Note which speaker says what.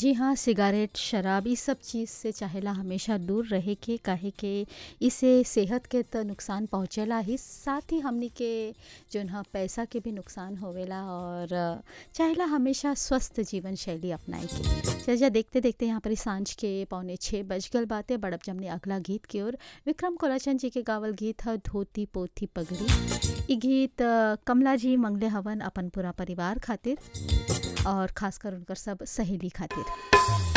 Speaker 1: जी हाँ सिगारेट शराब ई सब चीज़ से चाहेला हमेशा दूर रहे के काहे के इसे सेहत के त नुकसान पहुँचेला ही साथ ही हमनी के जौन ह पैसा के भी नुकसान होवेला और चाहेला हमेशा स्वस्थ जीवन शैली अपनाए के चलिए देखते देखते यहाँ पर सांझ के पौने छः बज गल बातें बड़ब जमने अगला गीत की ओर विक्रम कोलाचंद जी के गावल गीत ह धोती पोथी पगड़ी ई गीत अ, कमला जी मंगले हवन अपन पूरा परिवार खातिर और खासकर उनकर सब सहेली खातिर